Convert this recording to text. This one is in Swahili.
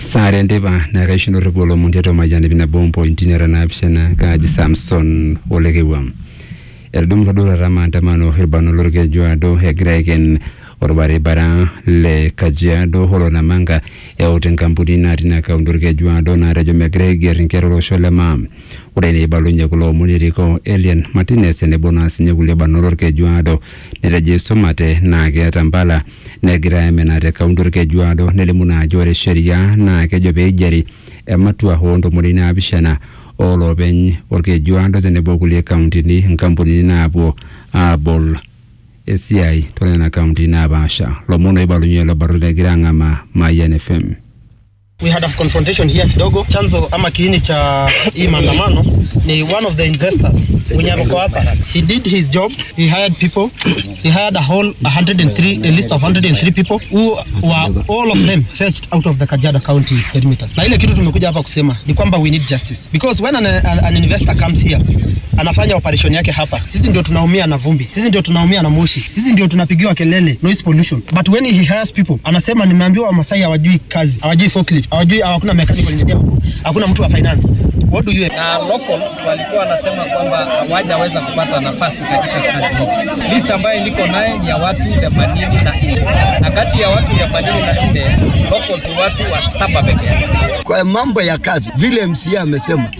sare ndipa nakaixinore olomon tiatua mayian nabo mpointi nera naapishana kaaji samson olekewam etudumutua duo taata maandamano irbarnot lorkejuado egira aiken orbaribara le kajiado holo namanga eut enkampuni natii ina kaunti orkejuado naatejo megira aiger inkera olosho le maa ore neibalunye kulo omon eriko elian martinez tenebo naa sinye kulie barnot lorkejuado netejo isumate naa keeta mpala negira aimina te kaunti orkejuado nelimu naa ajo ore sheria naa kejo peigeri ematua oontomoni naapishana oolopeny orkejuado tenebo kulie kauntini inkampunini naapuo aabol esiai toonena kauntini napaasha lomon oibalunye ilo barnot egira ang'amaa Mayian FM We had a confrontation here kidogo. Chanzo ama kiini cha hii maandamano ni one of the investors mwenye ako hapa. He did his job. He hired people. He hired a whole 103 a list of 103 people who were all of them fetched out of the Kajiado County perimeters. Na ile kitu tumekuja hapa kusema ni kwamba we need justice because when an, an, an investor comes here anafanya operation yake hapa, sisi ndio tunaumia na vumbi, sisi ndio tunaumia na moshi, sisi ndio tunapigiwa kelele noise pollution. But when he hires people, anasema nimeambiwa Wamasai hawajui kazi, hawajui forklift, hawajui hakuna mechanical engineer huku, hakuna mtu wa finance. What do you na locals walikuwa wanasema kwamba hawajaweza kupata nafasi katika kazi hizi. List ambayo niko naye ni ya watu 84 na kati ya watu 84 locals ni watu wa saba pekee. Kwa mambo ya kazi, vile MCA amesema